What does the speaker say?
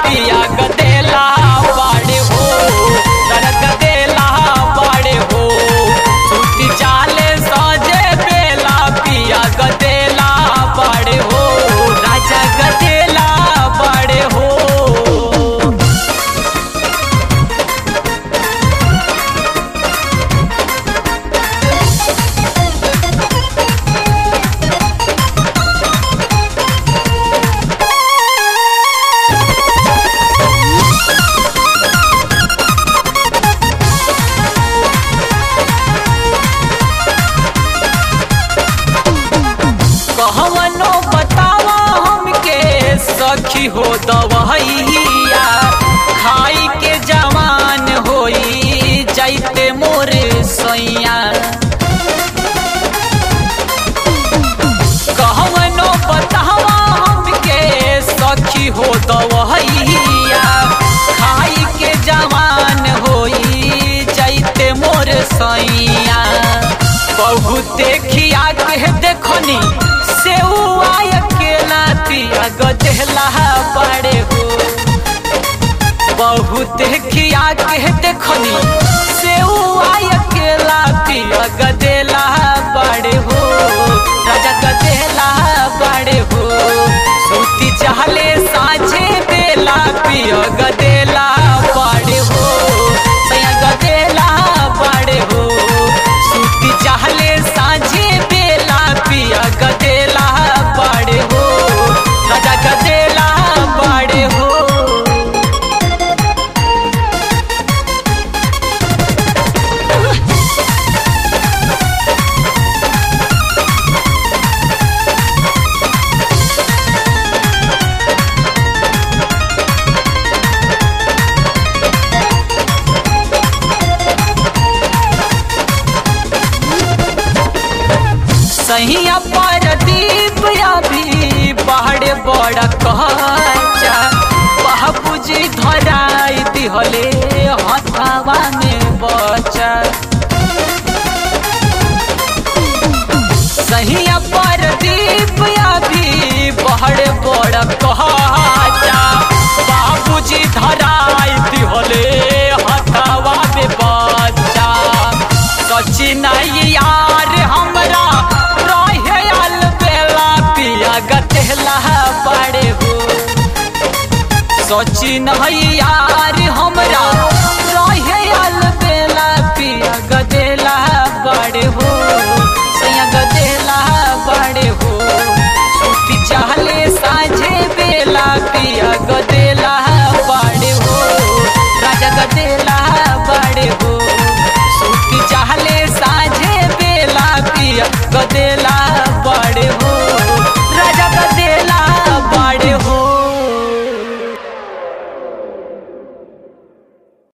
पिया गदेला बाड़े हो तर गदेला बाड़े हो सूती चाले सजे बेला पिया गदेला बाड़े हो राजा गदेला बाड़े हो कहवनो बतावा हमके सखी हो दवैया खाई के जवान होई जाइते मोर सैया कहवनो बतावा हमके सखी हो दवैया खाई के जवान होई जाइते मोर सैया बहुते खिया के देखनी से अकेला तिया गजला बड़े हो बहुते खिया के देखनी से अकेला तिया गदेला बड़े हो राजा गदेला बड़े हो सूती चाहले साझे बेला पिया गदेला बड़े हो सैया गदेला बड़े हो सूती चाहले साझे बेला पिया गदेला बड़े हो राजा गदेला बड़े हो सहिया पर दीप अभी पहाड़ बड़ा कच्चा बाबूजी धराई दिहले हथावा में बचा सहिया पर दीप अभी पहाड़ बड़ा कच्चा बाबूजी धराई दिहले हथावा में बचा सचिन यार हमरा रहे आल बेला पिया गतेला बड़े हो सचिन यार हमरा रहे आल बेला पिया गदेला बड़े हो सैया गदेला बड़े हो सूती चाहले साझे बेला पिया गदे